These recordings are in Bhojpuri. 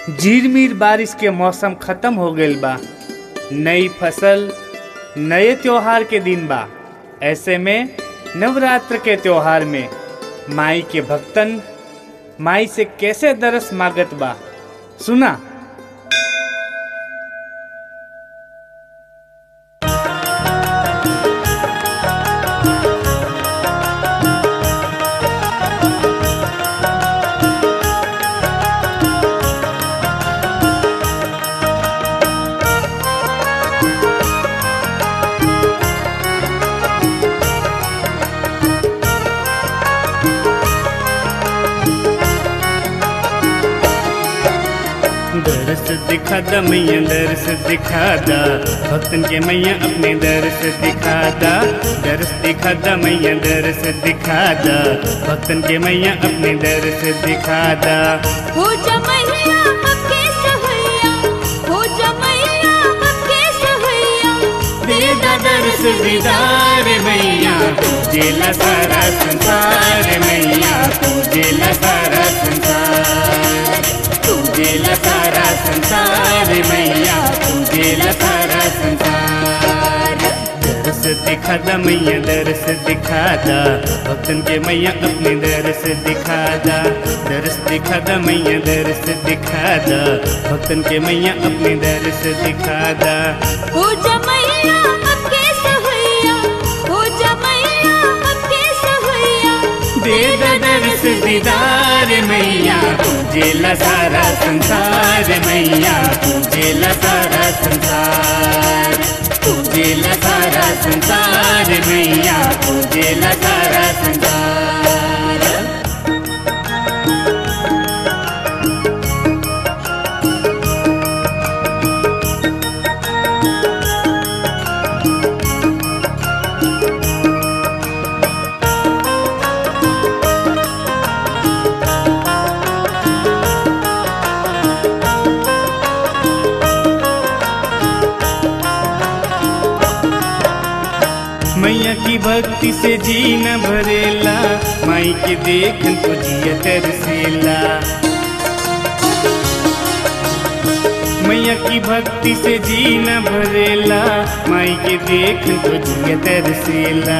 झिरमिर बारिश के मौसम खत्म हो गईल बा नई फसल नए त्योहार के दिन बा ऐसे में नवरात्र के त्योहार में माई के भक्तन माई से कैसे दरस मागत बा सुना दरस दिखा दा मैया दरस दिखा दा भक्तन के मैया अपने दरस दिखा दा दरस दिखा दा मैया दरस दिखा दा भक्तन के मैया अपने दरस दिखा दा हो जा मैया अबके सहैया हो जा मैया अबके सहैया दे दा दरस दीदार मैया तुझेला सारा संसार मैया तुझेला सारा संसार तुझेला सारा संसार मैया तुझेला सारा संसार दरस दिखा दा मैया दरस दिखा दा भक्तन के मैया अपने दरस दिखा दा दरस दिखा दा मैया दरस दिखा दा भक्तन के मैया अपने दरस दिखा दा हो जा मैया अबके सहैया हो जा मैया अबके सहैया दे दा दरस दीदार मैया तुझेला सारा संसार मैया तुझेला सारा संसार तुझेला सारा संसार मैया तुझेला सारा संसार मैया की भक्ति से जी न भरेला माई के देखन को जिया तरसेला मैया की भक्ति से जी न भरेला माई के देखन को जिया तरसेला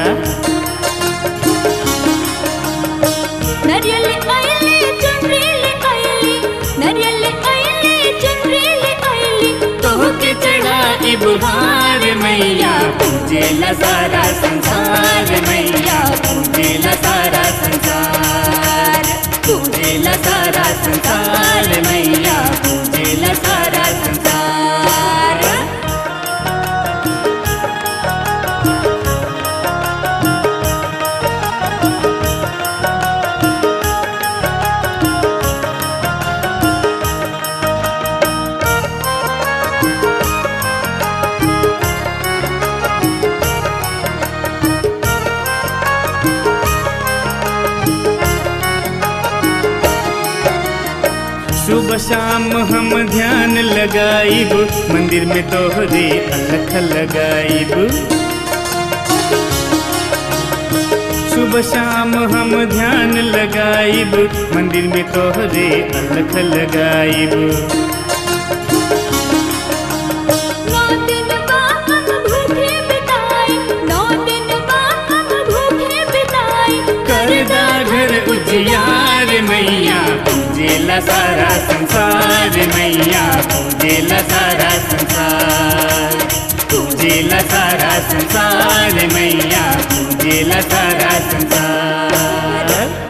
नरियल आइले चुनरीले आइली नरियल आइले चुनरीले आइली तो के चढ़ा बुहार मैया पूजेला सारा संसार मैया पूजेला सारा संसार पूजेला सारा संसार मैया पूजेला सारा संसार सुबह शाम हम ध्यान लगाइब मंदिर में तोहरे अलख लगाइब सुबह शाम हम ध्यान लगाइब मंदिर में तोहरे अलख लगाइब नौ दिन बा हम भूखे बिताए नौ दिन बा हम भूखे बिताए करदा घर उजियार मैया पूजेला सारा संसार मैया पूजेला सारा संसार पूजेला सारा संसार मैया पूजेला सारा संसार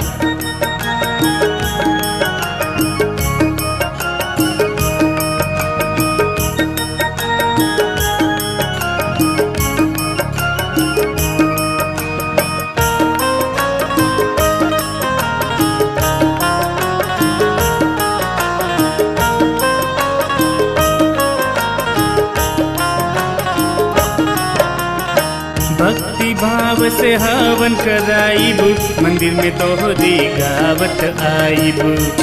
भक्ति भाव से हवन कराइब मंदिर में तोहरी गावत आइब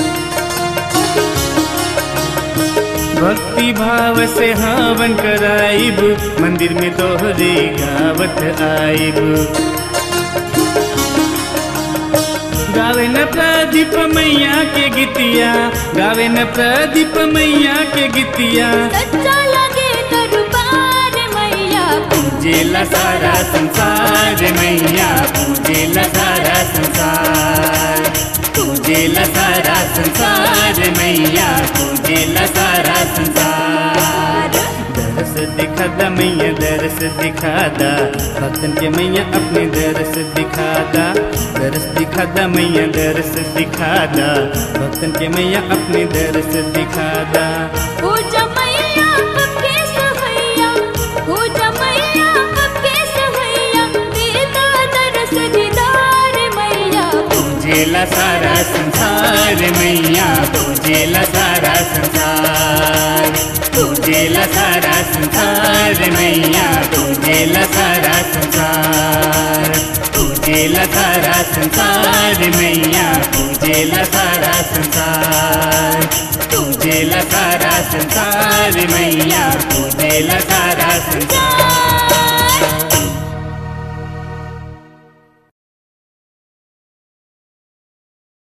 भक्ति भाव से हवन कराइब मंदिर में तोहरी गावत आइब गावे न प्रदीप मैया के गीतिया गावे न प्रदीप मैया के गीतिया सच्चा लगे दरबार मैया पूजेला सारा संसार मैया पूजेला सारा संसार पूजेला सारा संसार मैया पूजेला सारा संसार दरस दिखा दा मैया दरस दिखा दा भक्तन के मैया अपने दरस दिखा दा दरस दिखा दा मैया दरस दिखा दा भक्तन के मैया अपने दरस दिखा दा हो जमैया अबके सहैया हो जमैया अबके सहैया देता दरस दीदार मैया पूजेला सारा संसार मैया पूजेला सारा संसार पूजेला सारा संसार मैया पूजेला सारा संसार पूजेला सारा संसार मैया पूजेला सारा संसार पूजेला सारा संसार मैया पूजेला सारा संसार